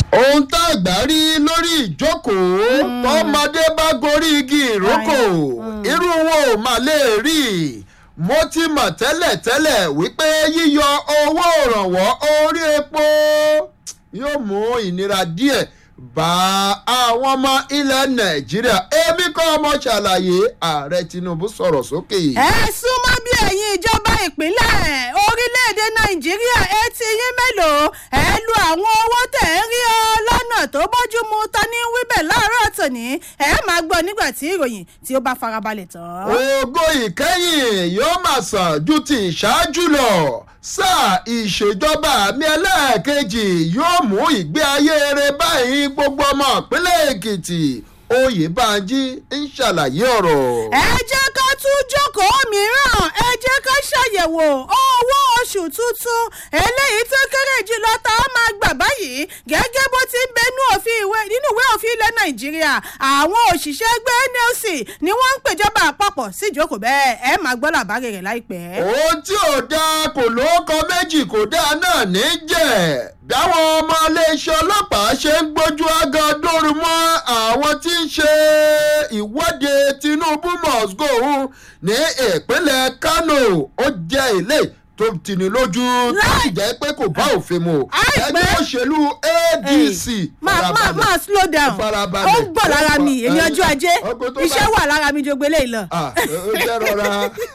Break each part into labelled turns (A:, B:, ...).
A: ohun tá a gbà rí lórí ìjókòó tọmọdé bá gorí igi ìrókò irú wọn ò mà lè rí mo ti mọ̀ tẹ́lẹ̀tẹ́lẹ̀ wípé yíyọ owó ìrànwọ́ orí epo yóò mú ìnira díẹ̀ bá àwọn ọmọ ilẹ̀ nàìjíríà èmi kọ́ ọmọ ṣàlàyé ààrẹ tinubu sọ̀rọ̀ sókè.
B: ẹ súnmọ́ bí ẹ̀yin ìjọba ìpínlẹ̀ orílẹ̀-èdè nàìjíríà etí yín mélòó ẹ lu àwọn owó tẹ̀ ń rí ọ lọ́nà tó bójú mu ta ní wíbẹ̀ láàárọ̀ tòní ẹ máa gbọ́ nígbà tí ìròyìn tí ó bá farabalẹ̀ tán.
A: ògo ìkẹyìn yóò máa sàn ju ti ìṣáájú lọ sáà ìṣèjọba àmì ẹlẹ́ẹ̀kejì yóò mú ìgbé ayé rere báyìí gbogbo ọmọ ìpínlẹ̀ èkìtì oyèbánjí ń ṣàlàyé ọ̀rọ̀.
B: ẹ jẹ́ ká tún jókòó mìíràn ẹ jẹ́ ká ṣàyẹ̀wò owó oṣù tuntun eléyìí tó kéré jùlọ tá a máa gbà báyìí gẹ́gẹ́ bó ti ń bẹnu òfin ìwé nínú ìwé òfin ilẹ̀ nàìjíríà àwọn òṣìṣẹ́ ẹgbẹ́ nlc ni wọ́n ń pèjọba àpapọ̀ sí ìjókòó bẹ́ẹ̀ ẹ máa gbọ́ làbárè rẹ̀ láìpẹ́.
A: ohun tí ò dáa kò lóko méjì kò dáa náà ní jẹ́ báwọn ọmọ iléeṣẹ́ ọlọ́pàá ṣe ń gbójú agan dóru mọ́ àwọn tí ń ṣe ìwọ́de tinubu must go ní ìpínlẹ̀ kano ó jẹ́ ilé tó tini lójú láì jẹ́ pé kò bá òfin mu ẹgbẹ́ òṣèlú adc
B: máa máa máa slow down ó ń bọ̀ lára mi èmi ọjọ́ ajé iṣẹ́ wà lára mi jogbe lè lọ.
A: ó jẹ́ rọra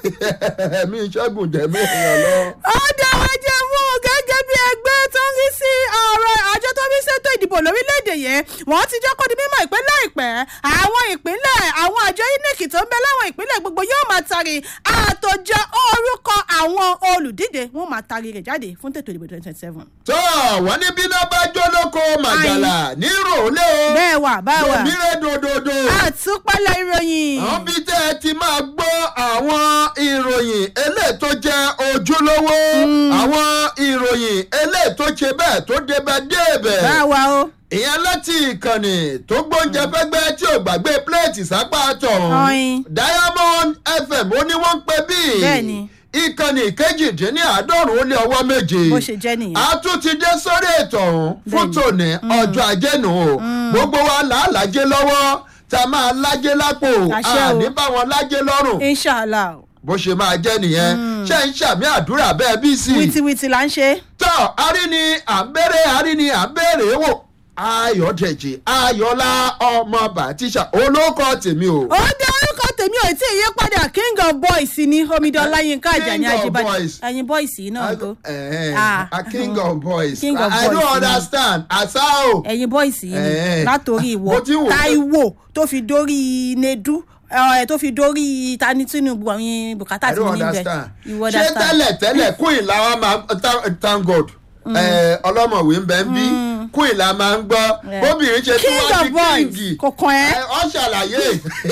A: ẹ̀mí ìṣẹ́gun jẹ̀mí èèyàn lọ.
B: ó dáwọ́ jẹ́ mú gẹ́gẹ́ bí ẹgbẹ́ tó ń rí sí ọ̀rọ̀ àjọ tó ń rí ṣètò ìdìbò lórílẹ̀‐èdè yẹn wọ́n ti jẹ́ kó di mímọ́ ìpín láìpẹ́ àwọn ìpínlẹ̀ àwọn àjọ inec tó ń bẹ láwọn ìpínlẹ̀ gbogbo yóò máa tari àtòjọ orúkọ àwọn olùdíje wọn máa tari rẹ̀ jáde fún tètò ìdìbò twenty twenty seven.
A: tó wọ́n ní bíná bá jó lóko màjàlá ní ròlé o.
B: bẹ́ẹ̀ wà báwa
A: òmìnira dòdòdò.
B: àtúpalẹ̀ ìròyìn.
A: àwọn bí tẹ́ ẹ ti máa gbọ́ àwọn ìròyìn eléyìí tó jẹ́ ojúlówó àwọn ìròyìn eléyìí tó ṣe bẹ́ẹ̀ tó débẹ̀ débẹ̀.
B: báwa o
A: ìyẹn láti ìkànnì tó gbóúnjẹ fẹ́gbẹ́ tí ò gbàgbé pléètì sápá tọ̀hún
B: Ọ̀yin.
A: diamond fm ó ní wọ́n ń pè bíi
B: Bẹ́ẹ̀ni.
A: ìkànnì kejìdínláàádọ́rùn ó lé ọwọ́ méje
B: bó ṣe jẹ́ nìyẹn.
A: a tún ti dé sórí ètò ọ̀hún fún
B: Bẹ́ẹ̀ni.
A: tòní ọjọ́ ajé nù o gbogbo wa là á lájé lọ́wọ́ tá a máa lájé lápò
B: Àṣẹ o.
A: àní bá wọn lájé lọ́rùn
B: inshallah
A: bó ṣe máa jẹ́ nìyẹn ṣé ń ṣàmì àdúrà bẹ́ẹ̀ bí sí i
B: wìtìwìtì là ń ṣe.
A: tọ́ arí ni à ń béèrè arí ni à ń béèrè wò ayọ̀dẹ̀jì ayọ̀lá ọmọ bàtíṣà olóko tèmi o.
B: ó dé orúkọ tèmi ò tí ì yí padà king of boys ni omidan ọláyínká àjàní
A: King of
B: àjíbádé
A: boys.
B: ẹyin boys yìí náà go
A: Eh,
B: Ah.
A: a king of boys
B: King of
A: i
B: boys
A: don't
B: ni.
A: understand asa o.
B: ẹyin boys yìí ni
A: Eh.
B: látòrí
A: Mo
B: ìwọ
A: ti wò pé-
B: taiwo tó fi dórí nedu ẹ tó fi dórí tani tinubu àwọn bùkátà
A: i
B: tí mo
A: don't
B: ní bẹ
A: understand.
B: ìwọ
A: ṣé tẹ́lẹ̀ tẹ́lẹ̀ queen làwọn máa thank- thank god Eh, ọlọ́mọ̀wé ń bẹ ń bí queen la máa ń gbọ́
B: Yeah.
A: bóbìnrin ṣe tí
B: king
A: wọ́n
B: of
A: ti
B: boys
A: kíngì
B: kò kàn ẹ́
A: ọ ṣàlàyé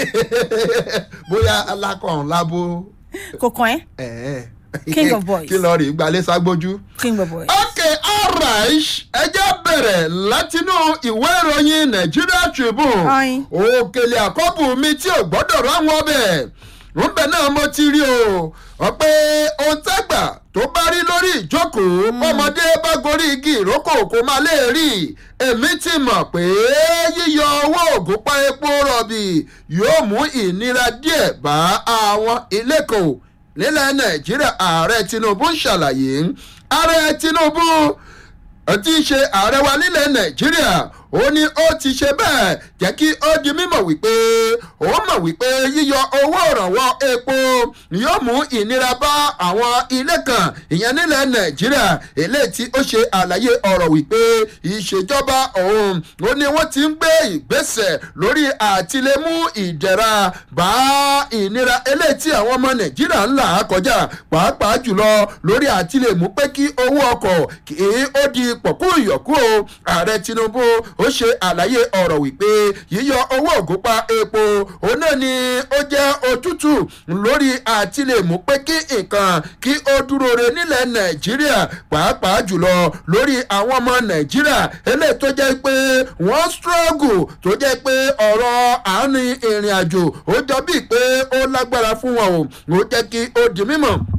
A: bóyá alákọ̀ọ́n lábó.
B: kò kàn ẹ́
A: Eh.
B: King of boys.
A: kí lọ rí gbalẹ̀ ságbójú.
B: king of boys.
A: ok alright ẹ jẹ́ bẹ̀rẹ̀ látinú ìwé ìròyìn nigeria tribune
B: Ọ̀yin.
A: òkèlè àkọ́bù mi tí ò gbọ́dọ̀ ráwọn ọbẹ̀ rúbẹ̀ náà mo ti rí o ọ pé ohun tágbà tó bá rí lórí ìjókòó ọmọdé bá gorí igi ìrókò kó má lè rí èmi ti mọ̀ pé yíyọ owó ògùnpá epo rọ̀bì yóò mú ìnira díẹ̀ bá àwọn ilé kan nílẹ̀ nàìjíríà ààrẹ tinubu ń ṣàlàyé ààrẹ tinubu tí í ṣe ààrẹ wa nílẹ̀ nàìjíríà ó ní ó ti ṣe bẹ́ẹ̀ jẹ́ kí ó di mímọ̀ wípé ó mọ̀ wípé yíyọ owó ìrànwọ́ epo yóò mú ìnira bá àwọn ilé kan ìyẹn nílẹ̀ nàìjíríà eléyìí tí ó ṣe àlàyé ọ̀rọ̀ wípé ìṣèjọba òun ó ní wọ́n ti ń gbé ìgbésẹ̀ lórí àtìlẹ́mú ìdẹ̀ra bá ìnira eléyìí tí àwọn ọmọ nàìjíríà ń là á kọjá pàápàá jùlọ lórí àtìlẹ́mú pé kí owó ọkọ̀ kí ó di pọ̀kú ìyọ̀kú o ààrẹ tinubu ó ṣe àlàyé ọ̀rọ̀ wípé yíyọ owó ògùnpá epo òun náà ni ó jẹ́ òtútù lórí àtìlẹ́mú pé kí nǹkan kí ó dúró re nílẹ̀ nàìjíríà pàápàá jùlọ lórí àwọn ọmọ nàìjíríà eléyìí tó jẹ́ pé wọ́n struggle tó jẹ́ pé ọ̀rọ̀ àárín ìrìn àjò ó jọ bíi pé ó lágbára fún wọn o ó jẹ́ kí ó di mímọ̀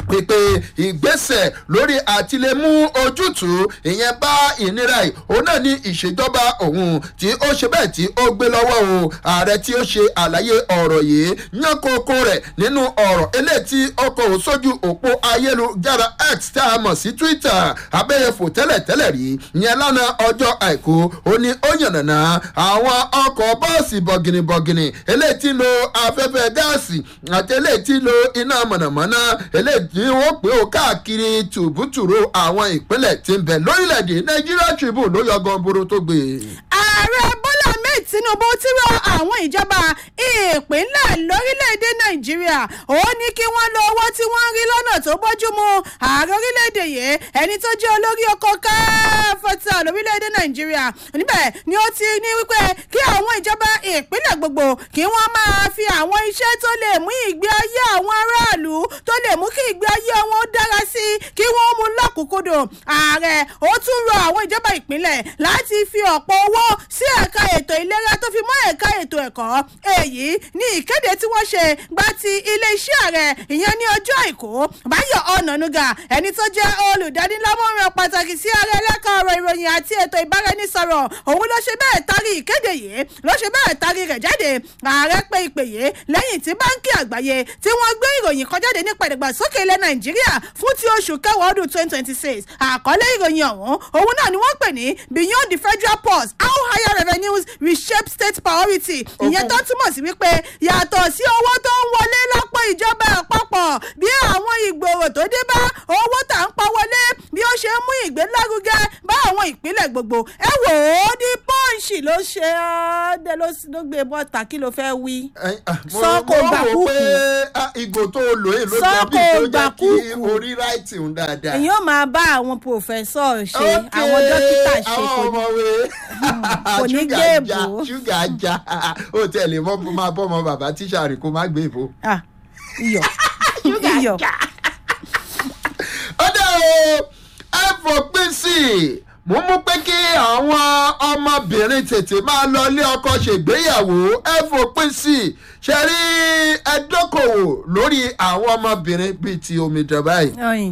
A: pípé ìgbésẹ̀ lórí àtìlẹ́mú ojútùú ìyẹn bá ìnira yìí òun náà ní ìṣèjọba òun tí ó ṣe bẹ́ẹ̀ tí ó gbé lọ́wọ́ o ààrẹ tí ó ṣe àlàyé ọ̀rọ̀ yìí yán kókó rẹ̀ nínú ọ̀rọ̀ eléyìí tí ọkọ̀ sójú òpó ayélujára x tá a mọ̀ sí twitter abẹ́yẹfò tẹ́lẹ̀tẹ́lẹ̀ rí yẹn lánàá ọjọ́ àìkú ó ní ó yànnàná àwọn ọkọ̀ bọ́ọ̀sì bọ̀gìnìbọ̀gìnì eléyìí tí lo afẹ́fẹ́ gáàsì àti eléyìí tí lo iná mọ̀nàmọ́ná eléyìí tí wọ́n pè ó káàkiri tùbútùrú àwọn ìpínlẹ̀ tí ń bẹ lórílẹ̀‐èdè nàìjíríà tribune ló yọ gọ́ńbúrú tó gbé.
B: ààrẹ bọ́lá ahmed tinubu ti rọ àwọn ìjọba ìpínlẹ̀ lórílẹ̀‐èdè nàìjíríà ó ní kí wọ́n lo owó tí wọ́n ń rí lọ́nà tó bójúmu ààrẹ orílẹ̀‐èdè yìí ẹni tó jẹ́ olórí oko káfọ́tà lórílẹ̀‐èdè nàìjíríà níbẹ̀ ni ó ti ní wípé kí àwọn ìjọba ìpínlẹ̀ gbogbo kí wọ́n máa fi àwọn iṣẹ́ tó lè mú ìgbé ayé àwọn aráàlú tó lè mú kí ìgbé ayé wọn dára sí i kí wọ́n mú lọ́kùnkúndùn ààrẹ ó tún rọ àwọn ìjọba ìpínlẹ̀ láti fi ọ̀pọ̀ owó sí ẹ̀ka ètò ìlera tó fi mọ́ ẹ̀ka ètò ẹ̀kọ́ èyí ní ìkéde tí wọ́n ṣe gba ti iléeṣẹ́ ààrẹ ìyẹn ní ọjọ́ àìkú báyọ̀ ọ̀nànúgà ẹni tó jẹ́ olùdánilámọ̀ràn pàtàkì sí ààrẹ ẹlẹ́ka ọ̀rọ̀ ìròyìn àti ètò ìbáraẹnisọ̀rọ̀ òun ló ṣe bẹ́ẹ̀ tarí ìkéde yìí ló ṣe bẹ́ẹ̀ tarí rẹ̀ jáde ààrẹ pé ìpè yìí lẹ́yìn tí báńkì àgbáyé tí wọ́n gbé ìròyìn kan jáde nípa ìdàgbàsókè ilẹ̀ nàìjíríà fún ti oṣù kẹwàá ọdún twenty twenty six àkọlé ìròyìn ọ̀hún òun náà ni wọ́n pè ní beyond the federal pause how higher revenues reshape state priority ìyẹn tó túmọ̀ sí wípé yàtọ̀ sí owó tó ń wọlé lápò ìjọba àpapọ̀ bí àwọn ìgbòho tó dé bá owó tà ń pa wọlé bí ó ṣe ń mú ìgbélárugẹ bá àwọn ìpínlẹ̀ gbogbo ẹ wò ó ní pọ́ǹsì ló ṣe ọ́ dé ló gbé bọ́ta kí ló fẹ́ wí. sọ́kò gbàkúkù
A: pé ìgò tó lò é ló jẹ́ bí
B: Sọ́kò
A: tó jẹ́ kí
B: gbàkúkù.
A: orí ráìtì ń dáadáa.
B: èyí ó máa bá àwọn pòfẹ́sọ̀ ṣe
A: Ok,
B: àwọn dókítà ṣe
A: àwọn
B: kò ní
A: ọmọwé
B: kò ní
A: Ṣúgà
B: gbé
A: já,
B: èbó.
A: ṣúgà já ó tẹ̀lé mọ́ máa bọ́ ọmọ bàbá tíṣà rẹ̀ kó má gbé ìbò.
B: Ah, iyọ̀ iyọ̀
A: ó dẹ́ o ẹ fòpin sí i mo mú pé kí àwọn ọmọbìnrin tètè máa lọ ilé ọkọ ṣègbéyàwó ẹ fòpin sí i ṣe rí ẹ dókòwò lórí àwọn ọmọbìnrin bíi ti omidan báyìí.
B: ọyìn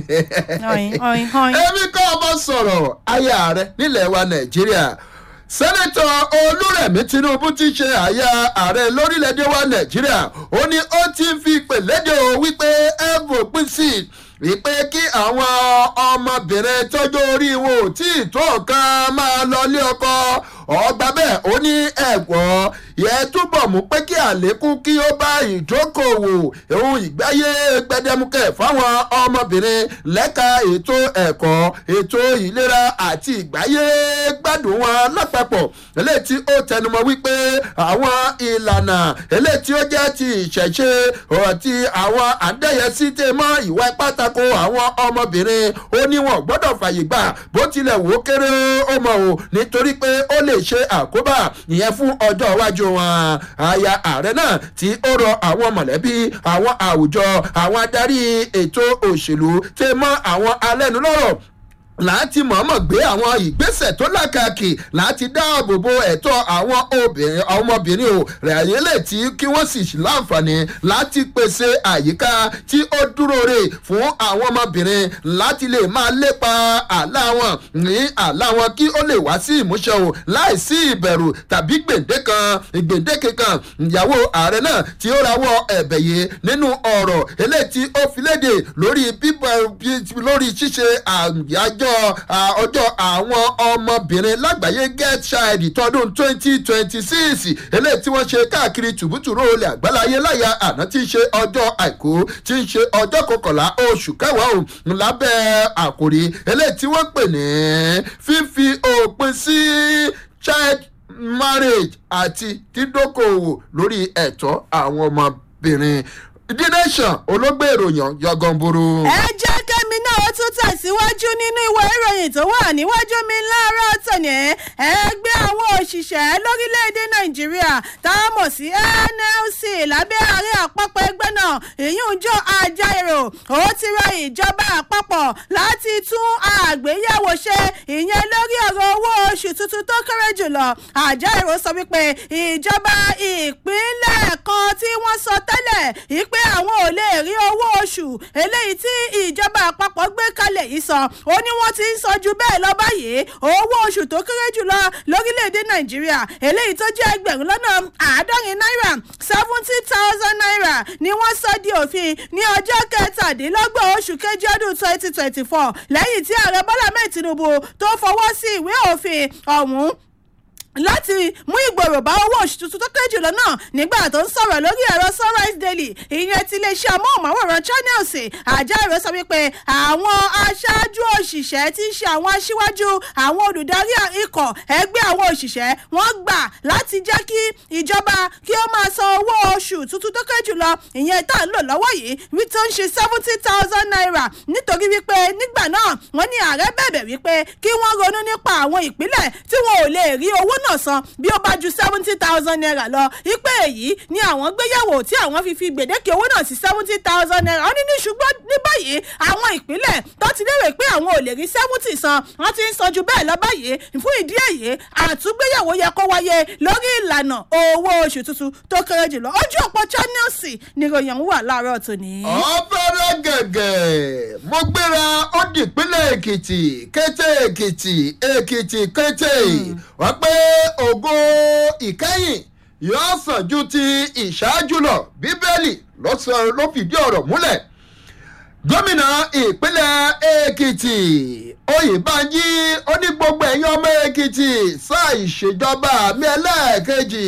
B: ọyìn ọyìn ọyìn.
A: èmi kọ́ ọmọ sọ̀rọ̀ aya rẹ̀ nílẹ̀ wa nàìjíríà sẹ́nẹ́tọ̀ olúrẹ̀mí tinubu ti ṣe àyà ààrẹ lórílẹ̀‐èdè wa nàìjíríà ó ní ó ti ń fi pèlédè o wípé ẹ fòpin sí i wípé kí àwọn ọmọbìnrin tọ́jú orí wọn ò tí ì tó nǹkan máa lọ ilé ọkọ ọgbà bẹ́ẹ̀ ó ní ẹ̀gbọ́n yẹ túbọ̀ mú pé kí àlékún kí ó bá ìdókòwò ohun ìgbáyé gbẹdẹmukẹ fáwọn ọmọbìnrin lẹ́ka ètò ẹ̀kọ́ ètò ìlera àti ìgbáyé gbádùn wọn lápapọ̀ eléyìí tí ó tẹnumọ́ wípé àwọn ìlànà eléyìí tí ó jẹ́ ti ìṣẹ̀ṣe àti àwọn àdẹ́yẹsí tẹ̀ mọ́ ìwà ipá tako àwọn ọmọbìnrin ó ní wọn gbọ́dọ̀ fàyè gbà bó tilẹ̀ wò ó kéré ó mọ̀ o nítorí pé ó lè ṣe àkóbá ìyẹn fún ọjọ́ iwájú wọn aya ààrẹ náà tí ó rọ àwọn mọ̀lẹ́bí àwọn àwùjọ àwọn adarí ètò òṣèlú tẹ̀ mọ́ àwọn alẹ́nulọ́rọ̀ láti mọ̀ọ́mọ̀ gbé àwọn ìgbésẹ̀ tó lákàkì láti dáàbò bo ẹ̀tọ́ àwọn obìnrin ọmọbìnrin o rẹ̀yìn lè tí kí wọ́n sì láǹfààní láti pèsè àyíká tí ó dúró rè fún àwọn ọmọbìnrin láti lè máa lépa àlá wọn ní àlá wọn kí ó lè wá sí ìmúṣẹ o láìsí ìbẹ̀rù tàbí gbèǹdékan gbèǹdéke kan ìyàwó ààrẹ náà tí ó rawọ́ ẹ̀bẹ̀ yìí nínú ọ̀rọ̀ eléyìí tí ó fi léde lórí bíbọ̀ lórí ṣíṣe àyájọ́ ọjọ́ àwọn ọmọbìnrin lágbàáyé get child tọdún twenty twenty six eléyìí tí wọ́n ṣe káàkiri tùbútùrú olè àgbáláyé láyà àná tí ń ṣe ọjọ́ àìkú tí ń ṣe ọjọ́ kọkànlá oṣù kẹwàá òun lábẹ́ àkòrí eléyìí tí wọ́n pè ní fífi òpin sí child marriage àti dídókòwò lórí ẹ̀tọ́ àwọn ọmọbìnrin the nation olóògbé ìròyìn yọgànburu.
B: ẹ jẹ́ kẹ́mi náà ó tún tẹ̀síwájú nínú ìwé ìròyìn tó wà níwájú mi láàárọ̀ tòní ẹgbẹ́ àwọn òṣìṣẹ́ lórílẹ̀‐èdè nàìjíríà tá a mọ̀ sí nlc lábẹ́ ààrẹ àpapọ̀ ẹgbẹ́ náà ìyún jọ ajaero ó ti rọ ìjọba àpapọ̀ láti tún àgbéyẹ̀wò ṣe ìyẹn lórí ọ̀rọ̀ owó oṣù oṣù tuntun tó kéré jùlọ àjọ èrò sọ wípé ìjọba ìpínlẹ̀ kan tí wọ́n sọ tẹ́lẹ̀ wípé àwọn ò lè rí owó oṣù eléyìí tí ìjọba àpapọ̀ gbé kalẹ̀ yìí san ó ní wọ́n ti ń sọ ju bẹ́ẹ̀ lọ báyìí owó oṣù tó kéré jùlọ lórílẹ̀‐èdè nàìjíríà eléyìí tó jẹ́ ẹgbẹ̀rún lọ́nà àádọ́rin náírà seventy thousand naira ni wọ́n sọ di òfin ní ọjọ́ kẹtàdínlọ́gbọ̀n oṣù kejì ọdún twenty twenty four lẹ́yìn tí ààrẹ bọ́lá mẹ́ẹ̀ tinubu tó fọwọ́ sí ìwé òfin ọ̀hún láti mú ìgbòrò bá owó oṣù tuntun tó kéré jùlọ náà nígbà tó ń sọ̀rọ̀ lórí ẹ̀rọ sunrise daily ìyẹn ti iléeṣẹ́ amóhùnmáwòrán channels àjá ìró sọ wípé àwọn aṣáájú òṣìṣẹ́ tí ń ṣe àwọn aṣíwájú àwọn olùdarí ikọ̀ ẹgbẹ́ àwọn òṣìṣẹ́ wọ́n gbà láti jẹ́ kí ìjọba kí ó máa san owó oṣù tuntun tó kéré jùlọ ìyẹn tá à ń lò lọ́wọ́ yìí wí tó ń ṣe seventy thousand naira nítorí wípé nígbà náà wọ́n ní ààrẹ bẹ̀bẹ̀ wípé kí wọ́n ronú nípa àwọn ìpínlẹ̀ tí wọn ò lè rí owó náà san bí ó bá ju seventy thousand naira lọ ipe èyí ni àwọn gbéyàwó tí àwọn fi fi gbèdéke owó náà sí seventy thousand naira wọ́n ní ní ṣùgbọ́n ní báyìí àwọn ìpínlẹ̀ tó ti lérò pé àwọn ò lè rí seventy san wọ́n ti ń san ju bẹ́ẹ̀ lọ báyìí fún ìdí èyí àtúgbéyàwó yẹ kó wáyé lórí ìlànà owó oṣù tuntun tó kéré jùlọ ojú òpó channels níròyìn wà láàárọ̀ tòní.
A: ọ̀fẹ́rẹ́ gẹ̀gẹ̀ mo gbéra ó dìpínlẹ̀ èkìtì kété èkìtì èkìtì kété wọ́n pé ògo ìkẹyìn yóò sàn ju ti ìṣáájú lọ bíbélì ló sọ- ló fìdí ọ̀rọ̀ múlẹ̀ gómìnà ìpínlẹ̀ èkìtì oyèbánjí ó ní gbogbo ẹ̀yin ọmọ èkìtì sáà ìṣèjọba mi ẹlẹ́ẹ̀kejì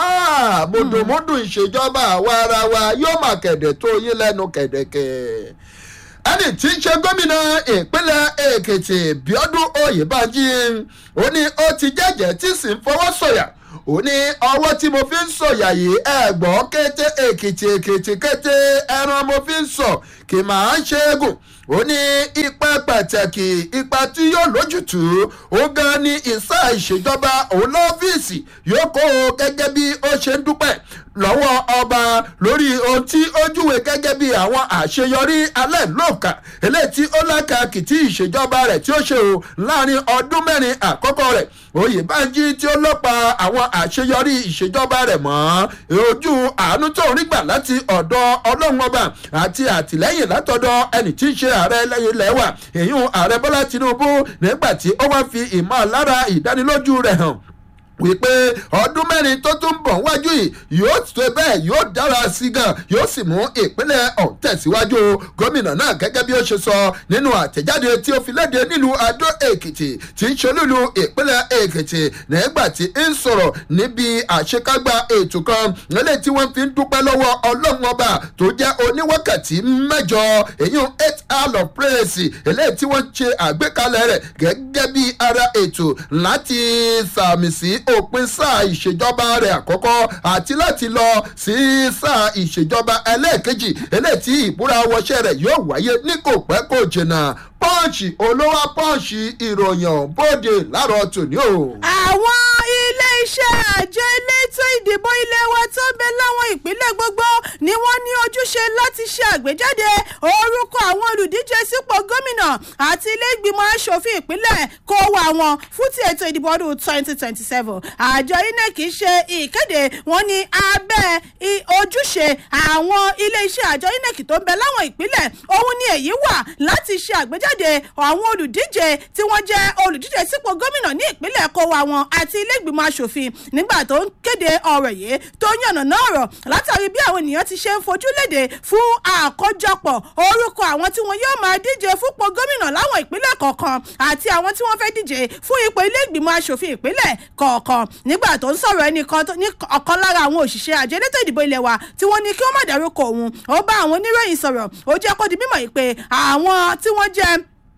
A: Ah, mùdùmùdù ìṣèjọba àwa ara wa yóò máa kẹ̀dẹ̀ tó yín lẹ́nu kẹ̀dẹ̀kẹ̀ ẹni tí ń ṣe gómìnà ìpínlẹ̀ èkìtì bíọ́dún oyèbánjí ó ní ó ti jẹ́jẹ́ tí sì ń fọwọ́ sọ̀yà ó ní ọwọ́ tí mo fi ń sọ̀yà yìí ẹ̀gbọ́n kété èkìtì èkìtì kété ẹran mo fi ń sọ kì máa ń ṣe é gùn ó ní ipa pàtàkì ipa tí yóò lójútùú ó gan ni ìsá ìṣèjọba òun lọ́fíìsì yóò kó o gẹ́gẹ́ bí ó ṣe ń dúpẹ́ lọ́wọ́ ọba lórí ohun tí ó júwe gẹ́gẹ́ bí àwọn àṣeyọrí alẹ́ lóòkà eléyìí tí ó lákàkì tí ìṣèjọba rẹ̀ tí ó ṣe o láàrin ọdún mẹ́rin àkọ́kọ́ rẹ̀ oyèbánjí tí ó lọ́pa àwọn àṣeyọrí ìṣèjọba rẹ̀ mọ́ ojú àánú tó ń rí gbà láti ọ̀dọ̀ ọlọ́run ọba àti àtìlẹ́yìn látọ̀dọ̀ ẹni tí ń ṣe ààrẹ ilẹ̀ wa èyí ààrẹ bọ́lá tinubu nígbà tí ó wá fi ìmọ̀lára ìdánilójú rẹ̀ hàn wípé ọdún mẹ́rin tó tún bọ̀ wájú yìí yóò tó bẹ́ẹ̀ yóò dára sí gan yóò sì mú ìpínlẹ̀ ọ̀hún tẹ̀síwájú gómìnà náà gẹ́gẹ́ bí ó ṣe sọ nínú àtẹ̀jáde tí ó fi léde nílùú adó èkìtì tí ń ṣolúlu ìpínlẹ̀ èkìtì nígbà tí ń sọ̀rọ̀ níbi àṣekágbá ètò kan nílé tí wọ́n fi ń dúpẹ́ lọ́wọ́ ọlọ́run ọba tó jẹ́ oníwákàtí mẹ́jọ èyí eight hour of praise eléyìí tí wọ́n ṣe àgbékalẹ̀ rẹ̀ gẹ́gẹ́ bí ara ètò láti sàmì sí òpin sáà ìṣèjọba rẹ̀ àkọ́kọ́ àti láti lọ sí sáà ìṣèjọba ẹlẹ́ẹ̀kejì eléyìí tí ìbúra wọṣẹ́ rẹ̀ yóò wáyé ní kò pẹ́ kò jìnnà pọ́ǹsì olówó pọ́ǹsì ìròyìn bóde láàárọ̀ tòní o.
B: àwọn ilé-iṣẹ́ àjọ elétò ìdìbò ilé wa tó ń bẹ láwọn ìpínlẹ̀ gbogbo ni wọ́n ní ojúṣe láti ṣe àgbéjáde orúkọ àwọn olùdíje sípò gómìnà àti ilé ìgbìmọ̀ asòfin ìpínlẹ̀ kó wá wọn fún ti ètò ìdìbò ọdún twenty twenty seven àjọ inec ṣe ìkéde wọn ní abẹ́ i- ojúṣe àwọn ilé-iṣẹ́ àjọ inec tó ń bẹ láwọn ìpínlẹ̀ òun ni èyí wà láti ṣe àgbéjáde àwọn olùdíje tí wọ́n jẹ́ olùdíje sípò gómìnà ní ìpínlẹ̀ kó wa wọn àti ilé ìgbìmọ̀ asòfin nígbà tó ń kéde ọ̀rọ̀ yìí tó yànnàná ọ̀rọ̀ látàrí bí àwọn ènìyàn ti ṣe ń fojú léde fún àkójọpọ̀ orúkọ àwọn tí wọn yóò máa díje fúnpọ̀ gómìnà láwọn ìpínlẹ̀ kọ̀ọ̀kan àti àwọn tí wọ́n fẹ́ díje fún ipò ilé ìgbìmọ̀ asòfin ìpínlẹ̀ kọ̀ọ̀kan nígbà tó ń sọ̀rọ̀ ẹnìkan tó- ní ọ̀kan lára àwọn òṣìṣẹ́ àjọ elétò ìdìbò ilé wa tí wọ́n ní kí wọ́n má dárúkọ òun ó bá àwọn oníròyìn sọ̀rọ̀ ó jẹ́ kó di mímọ̀ yìí pé àwọn tí wọ́n jẹ́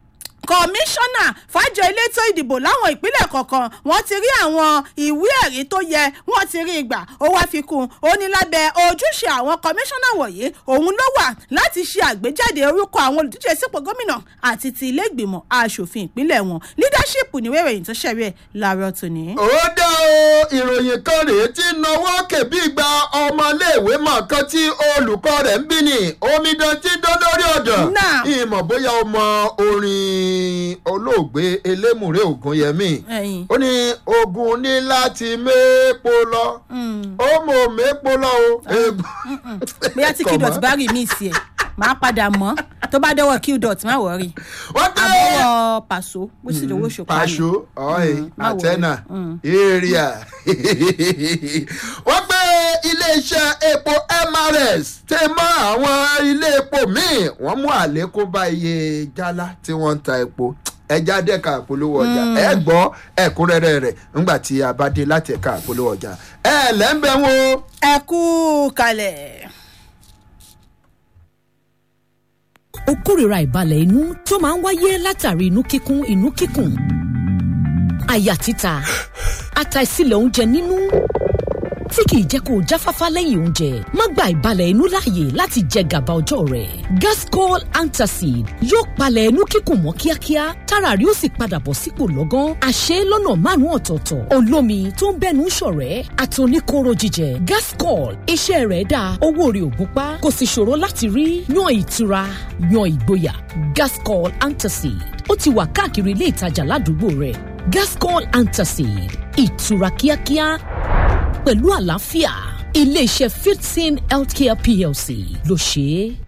B: kọmíṣánná fàjọ elétò ìdìbò láwọn ìpínlẹ̀ kọ̀ọ̀kan wọ́n ti rí àwọn ìwé ẹ̀rí tó yẹ wọ́n ti rí ìgbà ó wá fi kún un ó ní lábẹ́ ojúṣe àwọn kọmíṣánná wọ̀nyí òun ló wà láti ṣe àgbéjáde orúkọ àwọn olùdíje sípò gómìnà àti ti ilé ìgbìmọ̀ asòfin ìpínlẹ̀ wọn leadership níwé ìròyìn tó ṣẹ̀rí ẹ̀ láàárọ̀ tòní.
A: ó dá o ìròyìn kan rèé tí náwó kèbí gba ọmọléèwé mọ̀ọ́kan tí olùkọ́ rẹ̀ ń bí ní omidan tí dán lórí ọ̀dọ̀
B: Náà.
A: ìmọ̀ bóyá o mọ orin olóògbé elémùrè ògúnyẹmí
B: ẹ̀yìn
A: ó ní ogun ní láti méèpo lọ ó mọ̀ méèpo lọ o. egun-
B: bóyá tí kí dọ̀tí bá rí mí sí ẹ̀ máa padà mọ́ tó bá dọ́wọ́ kí dọ̀tí má wọ̀rí
A: wọ́n tẹ́
B: àbọ̀wọ̀ pàṣọ bó sì lówó ṣòkò
A: pàṣọ ọ̀hìn
B: má worry.
A: àtẹ́nà area wọ́n gbé iléeṣẹ́ epo mrs tẹ mọ́ àwọn ilé epo míì wọ́n mú àlékún bá iye jálá tí wọ́n ń ta epo ẹja dẹ́ka àpolówó ọjà ẹ gbọ́ ẹ̀kúnrẹ́rẹ́ rẹ̀ ńgbà tí a bá dé láti ẹ̀ka àpolówó ọjà ẹ lẹ́ńbẹ̀ wo.
B: ẹ kú kalẹ̀.
C: ó kórìíra ìbalẹ̀ inú tó máa ń wáyé látàrí inú kíkún inú kíkùn àyà títa àtàìsílẹ̀ oúnjẹ nínú tí kìí jẹ́ kó o jáfáfá lẹ́yìn oúnjẹ má gba ìbalẹ̀ inú láàyè láti jẹ gàba ọjọ́ rẹ̀ gascol antacid yóò palẹ̀ inú kíkùn mọ́ kíákíá tára rí ó sì padà bọ̀ sípò lọ́gán àṣẹ lọ́nà márùn-ún ọ̀tọ̀ọ̀tọ̀ olómi tó ń bẹ́nu ṣọ̀rẹ́ àtòníkóró jíjẹ gascol iṣẹ́ rẹ̀ dáa owó rẹ̀ ò gúnpá kò sì ṣòro láti rí yan ìtura yan ìgboyà gascol antacid ó ti wà káàkiri ilé ìtajà ládùúgbò rẹ̀ gascol antacid ìtura kíákíá pẹ̀lú àlàáfíà iléeṣẹ́ fifteen healthcare plc ló ṣe é.